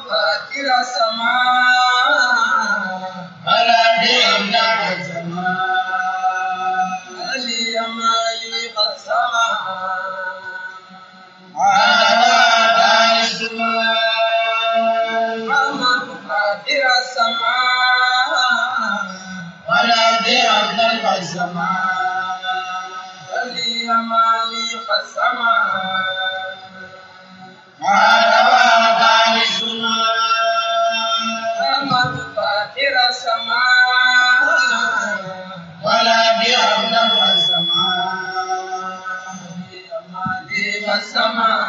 فاطر السماء ولا بأملاك السماء علي مالك السماء هذا دار السماء محمد فاطر السماء ولا بأملاك السماء علي مالك السماء هذا دار السماء محمد فاطر السماء ولا بأملاك السماء مالك السماء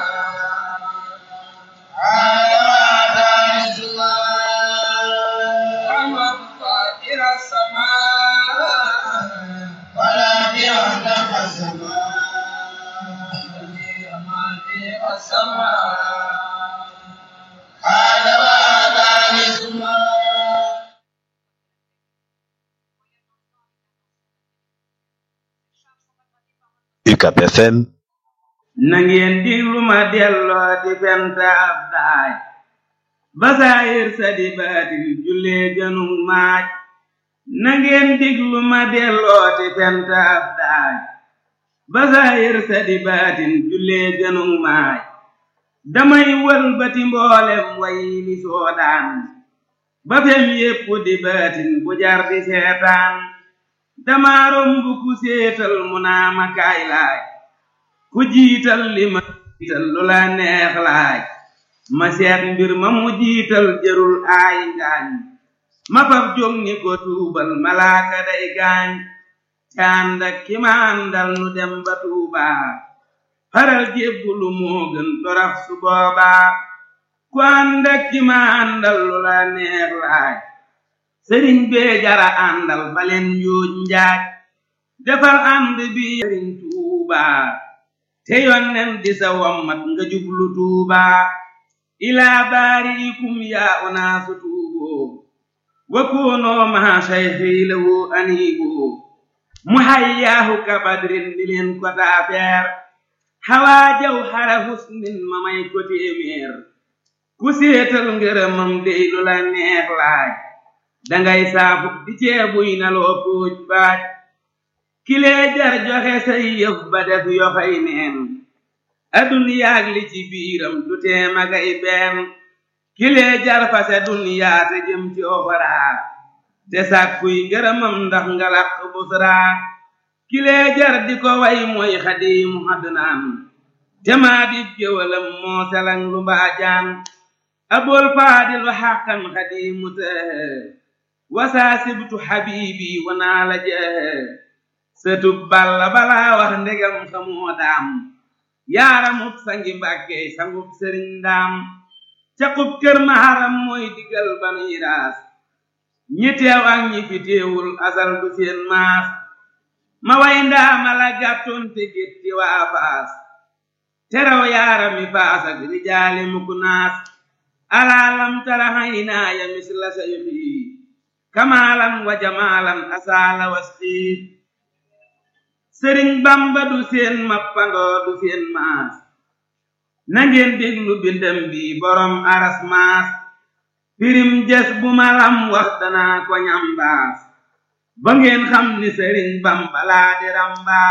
هذا دار السماء محمد فاطر السماء ولا بأملاك السماء مالك السماء هذا دار السماء UCAB FM na ngeen diglu ma delloo di fent ab daaj basaayir sa di baatin jullee gënug maaj na ngeen diglu ma delloo di fent ab daaj basaayir sa di baatin jullee gënug maaj damay wëlbati mboolem way li soodaan ba fem yépp di baatin bu jar di seetaan dama romb ku séetal mu naa ma kaay laaj ku jiital li ma jiital lu la neex laaj ma seet mbir ma mu jiital jërul aay ngaañ ma fab jóg ni ko tuubal malaaka day gaañ te ànd ak ki ma àndal nu dem ba tuubaa faral jébbulu moo gën torax su boobaa ku ànd ak ki ma àndal lu la neex laaj sëriñ bee jara àndal baleen njuuj njaaj defal ànd bi sëriñ tuubaa te yonnen di sa wommat nga jublu tuubaa ilaa baariikum yaa unaasu tuuboo wa koonoo maa sayxi lahu aniiboo mu hayyaahu ka badrin di leen ko taafeer xawaa jaw xara husnin ma may ko téeméer ku séetal ngërëmam dey lu la neex laaj dangay saafu di ceebuy na loo póoj baaj kilee jar joxe say yëf ba def yoxoy neen aduniyaag li ci biiram du tee magay benn kilee jar fase duniyaa te jëm ci oxoraa te sàkkuy ngërëmam ndax nga làq busraa kilee jar di ko way mooy xadiimu adnaan te maa di géwalam moo selang lu mbaajaan abul faadilu xàqan xadiimu tëhë wasaa sibtu xabiibi wanaa la jëhë sëtub balla balaa wax ndegam xamoo daam yaaramub sangi mbàkke sangub sëriñ ndaam caqub kër maharam mooy digal banuy raas ñi teew ak ñi fi teewul asal du seen maas ma way ndaama la gàttoon te gétti waa faas teraw yaarami faas ak rijaali mukk naas alaalam tara haynaaya misla sayxi kamaalan wa jamaalan asaala wasxiit sëriñ bamba du seen mappandoo du seen maas nangeen déglu bindam bi borom aras maas pirim jes bu malam wax danaa ko ñambaas ba ngeen xam ni sëriñ bamba laa di rambaas